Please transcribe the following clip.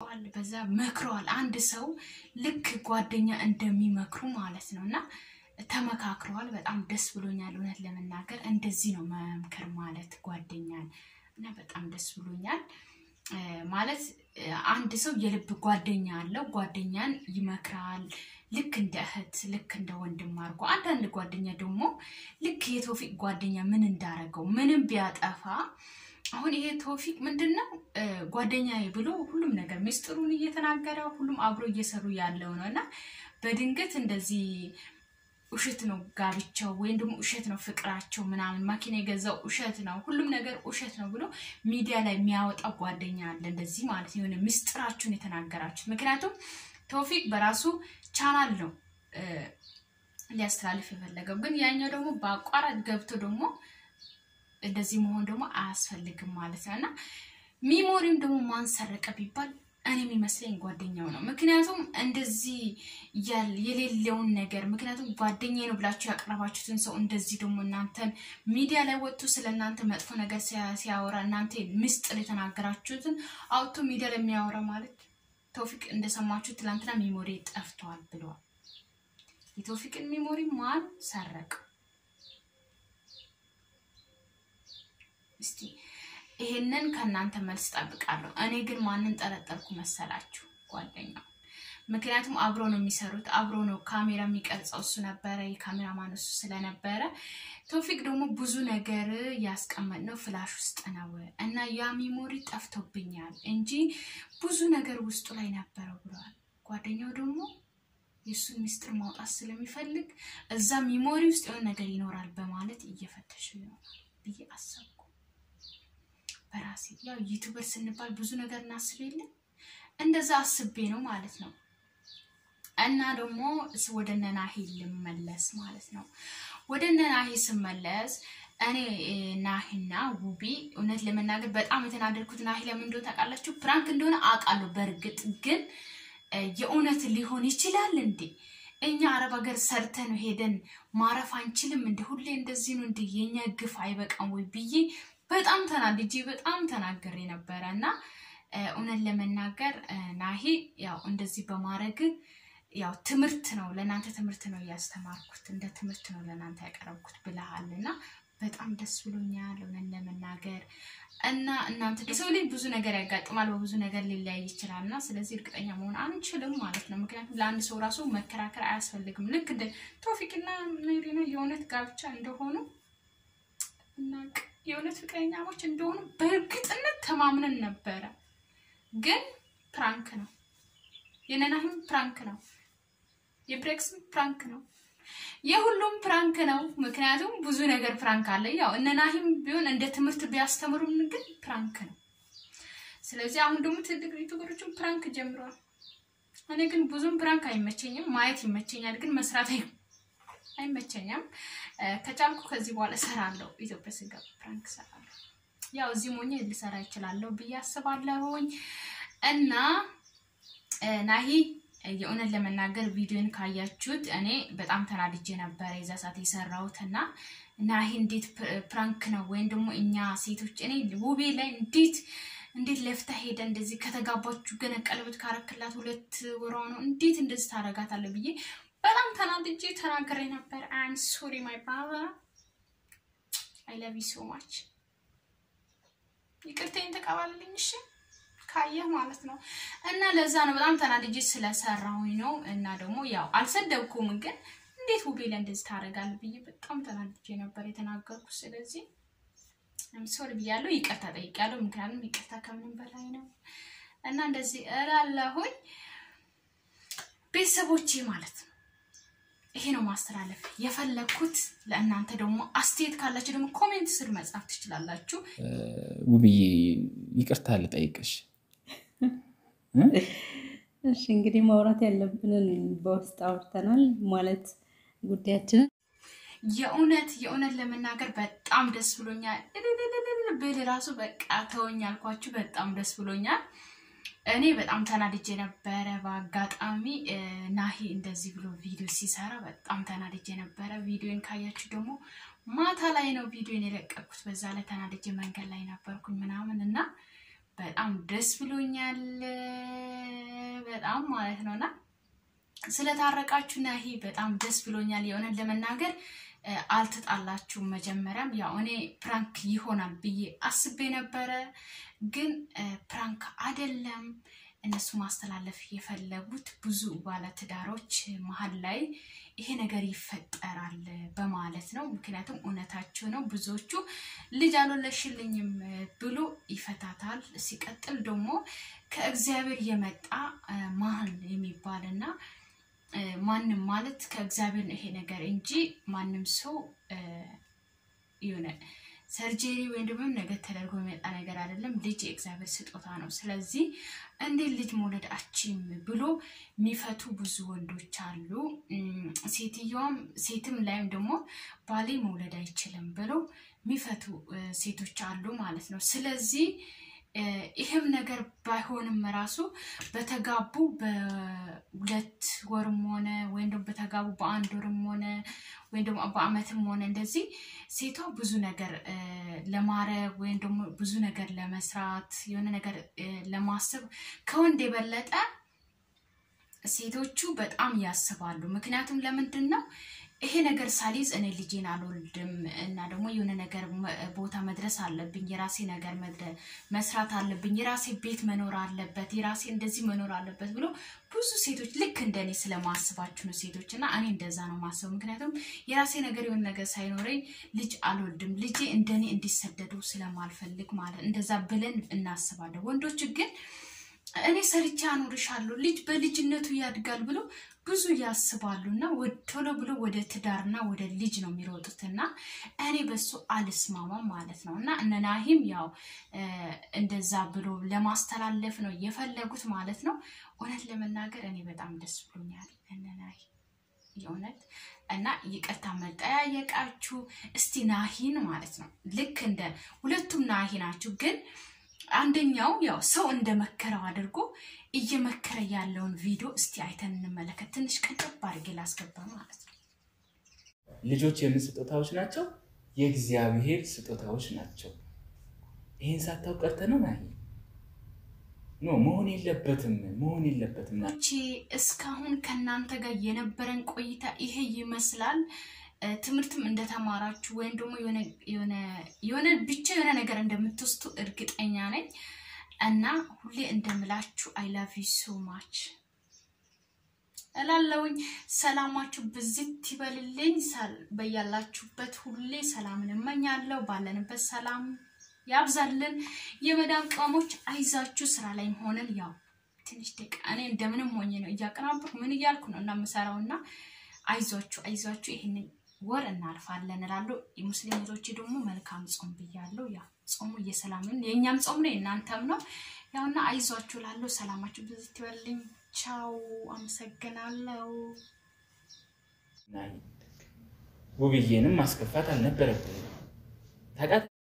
ጠይቀዋል፣ በዛ መክረዋል። አንድ ሰው ልክ ጓደኛ እንደሚመክሩ ማለት ነው እና ተመካክረዋል። በጣም ደስ ብሎኛል። እውነት ለመናገር እንደዚህ ነው መምከር ማለት ጓደኛን እና በጣም ደስ ብሎኛል። ማለት አንድ ሰው የልብ ጓደኛ አለው። ጓደኛን ይመክራል ልክ እንደ እህት ልክ እንደ ወንድም አድርጎ። አንዳንድ ጓደኛ ደግሞ ልክ የቶፊቅ ጓደኛ ምን እንዳረገው ምንም ቢያጠፋ አሁን ይሄ ቶፊቅ ምንድን ነው ጓደኛ ብሎ ሁሉም ነገር ሚስጥሩን እየተናገረ ሁሉም አብሮ እየሰሩ ያለው ነው እና በድንገት እንደዚህ ውሸት ነው ጋብቻው ወይም ደግሞ ውሸት ነው ፍቅራቸው ምናምን ማኪና የገዛው ውሸት ነው ሁሉም ነገር ውሸት ነው ብሎ ሚዲያ ላይ የሚያወጣ ጓደኛ አለ። እንደዚህ ማለት የሆነ ምስጢራችሁን የተናገራችሁት። ምክንያቱም ተውፊቅ በራሱ ቻናል ነው ሊያስተላልፍ የፈለገው፣ ግን ያኛው ደግሞ በአቋራጭ ገብቶ ደግሞ እንደዚህ መሆን ደግሞ አያስፈልግም ማለት ነው እና ሚሞሪም ደግሞ ማን ሰረቀ ቢባል እኔ የሚመስለኝ ጓደኛው ነው። ምክንያቱም እንደዚህ የሌለውን ነገር ምክንያቱም ጓደኛ ነው ብላችሁ ያቀረባችሁትን ሰው እንደዚህ ደግሞ እናንተን ሚዲያ ላይ ወጥቶ ስለ እናንተ መጥፎ ነገር ሲያወራ እናንተ ምስጢር የተናገራችሁትን አውጥቶ ሚዲያ ላይ የሚያወራ ማለት ተውፊቅ እንደሰማችሁ ትላንትና ሚሞሪ ጠፍቷል ብለዋል። የተውፊቅን ሚሞሪ ማን ሰረቅ? እስቲ ይሄንን ከእናንተ መልስ ጠብቃለሁ። እኔ ግን ማንን ጠረጠርኩ መሰላችሁ? ጓደኛው። ምክንያቱም አብሮ ነው የሚሰሩት፣ አብሮ ነው ካሜራ የሚቀርጸው እሱ ነበረ፣ የካሜራማን እሱ ስለነበረ። ቶፊቅ ደግሞ ብዙ ነገር ያስቀመጥነው ፍላሽ ውስጥ ነው እና ያ ሚሞሪ ጠፍቶብኛል እንጂ ብዙ ነገር ውስጡ ላይ ነበረው ብለዋል። ጓደኛው ደግሞ የእሱን ሚስጥር ማውጣት ስለሚፈልግ እዛ ሚሞሪ ውስጥ የሆነ ነገር ይኖራል በማለት እየፈተሹ ይሆናል ብዬ አሰብኩ። በራሴ ያው ዩቱበር ስንባል ብዙ ነገር እናስብ የለን እንደዛ አስቤ ነው ማለት ነው። እና ደግሞ ወደ ነናሂ ልመለስ ማለት ነው። ወደ ነናሂ ስመለስ እኔ ናሂና ውቢ እውነት ለመናገር በጣም የተናደድኩት ናሂ ለምን እንደሆነ ታውቃላችሁ? ፕራንክ እንደሆነ አውቃለሁ። በእርግጥ ግን የእውነት ሊሆን ይችላል እንዴ? እኛ አረብ ሀገር ሰርተን ሄደን ማረፍ አንችልም እንደ ሁሌ እንደዚህ ነው እንደ የኛ ግፍ አይበቃም ወይ ብዬ በጣም ተናድጄ በጣም ተናገሬ ነበረ እና እውነት ለመናገር ናሂ ያው እንደዚህ በማድረግ ያው ትምህርት ነው ለእናንተ ትምህርት ነው እያስተማርኩት እንደ ትምህርት ነው ለእናንተ ያቀረብኩት ብለሃል እና በጣም ደስ ብሎኛል እውነት ለመናገር እና እናንተ የሰው ልጅ ብዙ ነገር ያጋጥማል፣ በብዙ ነገር ሊለያይ ይችላል እና ስለዚህ እርግጠኛ መሆን አንችልም ማለት ነው። ምክንያቱም ለአንድ ሰው ራሱ መከራከር አያስፈልግም። ልክ እንደ ቶፊቅና ሜሪና የእውነት ጋብቻ እንደሆኑ እናቅ የእውነት ፍቅረኛሞች እንደሆኑ በእርግጥነት ተማምነን ነበረ። ግን ፕራንክ ነው፣ የነናህም ፕራንክ ነው፣ የብሬክስም ፕራንክ ነው፣ የሁሉም ፕራንክ ነው። ምክንያቱም ብዙ ነገር ፕራንክ አለ። ያው እነናሂም ቢሆን እንደ ትምህርት ቢያስተምሩም ግን ፕራንክ ነው። ስለዚህ አሁን ደግሞ ትልቅ ዩቱበሮችን ፕራንክ ጀምረዋል። እኔ ግን ብዙም ፕራንክ አይመቸኝም። ማየት ይመቸኛል፣ ግን መስራት አይመቸኝም። ከቻልኩ ከዚህ በኋላ እሰራለሁ። ኢትዮጵያ ስገባ ፕራንክ እሰራለሁ። ያው እዚህ ሞኜ ልሰራ ይችላለሁ ብዬ አስባለሁኝ እና ናሂ የእውነት ለመናገር ቪዲዮን ካያችሁት እኔ በጣም ተናድጄ ነበረ የዛ ሰዓት የሰራሁት እና ናሂ እንዴት ፕራንክ ነው ወይም ደግሞ እኛ ሴቶች እኔ ውቤ ላይ እንዴት እንዴት ለፍታ ሄደ እንደዚህ ከተጋባችሁ ገና ቀለበት ካረክላት ሁለት ወሯ ነው እንዴት እንደዚህ ታደርጋታለህ ብዬ በጣም ተናድጄ ተናግሬ ነበር። አም ሶሪ ማይ ብራዘር አይ ላቭ ዩ ሶ ማች። ይቅርታዬን ተቀባልልኝ እሺ፣ ካየህ ማለት ነው። እና ለዛ ነው በጣም ተናድጄ ስለሰራሁኝ ነው። እና ደግሞ ያው አልሰደብኩም፣ ግን እንዴት ውቤ ላይ እንደዚህ ታደርጋለህ ብዬ በጣም ተናድጄ ነበር የተናገርኩት። ስለዚህ አም ሶሪ ብያለሁ፣ ይቅርታ ጠይቄያለሁ። ምክንያቱም ይቅርታ ከምንም በላይ ነው እና እንደዚህ እላለሁኝ ቤተሰቦቼ ማለት ነው። ይሄ ነው ማስተላለፍ የፈለግኩት። ለእናንተ ደግሞ አስተያየት ካላችሁ ደግሞ ኮሜንት ስር መጻፍ ትችላላችሁ። ውብዬ ይቅርታ ልጠይቅሽ። እሺ እንግዲህ ማውራት ያለብንን በውስጥ አውርተናል ማለት ጉዳያችንን የእውነት የእውነት ለመናገር በጣም ደስ ብሎኛል። እልልልልል ብል ራሱ በቃ ተወኝ አልኳችሁ። በጣም ደስ ብሎኛል። እኔ በጣም ተናድጄ ነበረ። በአጋጣሚ ናሂ እንደዚህ ብሎ ቪዲዮ ሲሰራ በጣም ተናድጄ ነበረ። ቪዲዮን ካያችሁ ደግሞ ማታ ላይ ነው ቪዲዮን የለቀኩት። በዛ ላይ ተናድጄ መንገድ ላይ ነበርኩኝ ምናምን እና በጣም ደስ ብሎኛል። በጣም ማለት ነው እና ስለታረቃችሁ ናሂ በጣም ደስ ብሎኛል። የሆነን ለመናገር አልተጣላችሁም። መጀመሪያም ያው እኔ ፕራንክ ይሆናል ብዬ አስቤ ነበረ፣ ግን ፕራንክ አይደለም። እነሱ ማስተላለፍ የፈለጉት ብዙ ባለትዳሮች መሀል ላይ ይሄ ነገር ይፈጠራል በማለት ነው። ምክንያቱም እውነታቸው ነው። ብዙዎቹ ልጅ አልወለድሽልኝም ብሎ ይፈታታል። ሲቀጥል ደግሞ ከእግዚአብሔር የመጣ ማህን የሚባል እና ማንም ማለት ከእግዚአብሔር ነው ይሄ ነገር እንጂ ማንም ሰው የሆነ ሰርጀሪ ወይም ደግሞ ነገር ተደርጎ የሚመጣ ነገር አይደለም። ልጅ የእግዚአብሔር ስጦታ ነው። ስለዚህ እንዴት ልጅ መውለድ አችም ብሎ የሚፈቱ ብዙ ወንዶች አሉ። ሴትየዋም ሴትም ላይም ደግሞ ባሌ መውለድ አይችልም ብለው የሚፈቱ ሴቶች አሉ ማለት ነው። ስለዚህ ይህም ነገር ባይሆንም ራሱ በተጋቡ በሁለት ወርም ሆነ ወይም ደግሞ በተጋቡ በአንድ ወርም ሆነ ወይም ደግሞ በአመትም ሆነ እንደዚህ ሴቷ ብዙ ነገር ለማድረግ ወይም ደግሞ ብዙ ነገር ለመስራት የሆነ ነገር ለማሰብ ከወንድ የበለጠ ሴቶቹ በጣም ያስባሉ። ምክንያቱም ለምንድን ነው ይሄ ነገር ሳሊዝ እኔ ልጄን አልወልድም እና ደግሞ የሆነ ነገር ቦታ መድረስ አለብኝ፣ የራሴ ነገር መስራት አለብኝ፣ የራሴ ቤት መኖር አለበት፣ የራሴ እንደዚህ መኖር አለበት ብሎ ብዙ ሴቶች ልክ እንደኔ ስለማስባችሁ ነው ሴቶች እና እኔ እንደዛ ነው ማስበው። ምክንያቱም የራሴ ነገር የሆነ ነገር ሳይኖረኝ ልጅ አልወልድም፣ ልጄ እንደኔ እንዲሰደዱ ስለማልፈልግ ማለት እንደዛ ብለን እናስባለን። ወንዶች ግን እኔ ሰርቼ አኖርሻለሁ ልጅ በልጅነቱ ያድጋል ብሎ ብዙ ያስባሉ እና ቶሎ ብሎ ወደ ትዳርና ወደ ልጅ ነው የሚሮጡት እና እኔ በሱ አልስማማም ማለት ነው። እና እነ ናሂም ያው እንደዛ ብሎ ለማስተላለፍ ነው የፈለጉት ማለት ነው። እውነት ለመናገር እኔ በጣም ደስ ብሎኛል እነ ናሂ የእውነት እና ይቅርታ መጠያየቃችሁ እስቲ ናሂን ማለት ነው ልክ እንደ ሁለቱም ናሂ ናችሁ ግን አንደኛው ያው ሰው እንደመከረው አድርጎ እየመከረ ያለውን ቪዲዮ እስቲ አይተን እንመለከት። ትንሽ ቀንጨብ አድርጌ ላስገባ ማለት ነው። ልጆች የምን ስጦታዎች ናቸው? የእግዚአብሔር ስጦታዎች ናቸው። ይህን ሳታውቅ ቀርተህ ነው ናሂ? ኖ መሆን የለበትም መሆን የለበትም። ቼ እስካሁን ከእናንተ ጋር የነበረን ቆይታ ይሄ ይመስላል። ትምህርትም እንደተማራችሁ ወይም ደግሞ የሆነ ብቻ የሆነ ነገር እንደምትወስዱ እርግጠኛ ነኝ እና ሁሌ እንደምላችሁ አይ ላቭ ዩ ሶ ማች እላለውኝ። ሰላማችሁ ብዝት ይበልልኝ። በያላችሁበት ሁሌ ሰላምን እመኛለሁ። ባለንበት ሰላም ያብዛልን። የመዳም ቅመሞች አይዛችሁ፣ ስራ ላይ ሆነን ያው ትንሽ ደቂቃ እኔ እንደምንም ሆኜ ነው እያቀናበርኩ ምን እያልኩ ነው እና የምሰራው እና አይዟችሁ አይዟችሁ ይህንን ወር እናልፋለን እላለሁ። የሙስሊም እህቶቼ ደግሞ መልካም ጾም ብያለሁ። ያ ጾሙ እየሰላምን የእኛም ጾም ነው የእናንተም ነው። ያውና አይዟችሁ እላለሁ። ሰላማችሁ ብዙ ትበልኝ። ቻው፣ አመሰግናለሁ። ውብዬንም ማስከፋት አልነበረብንም።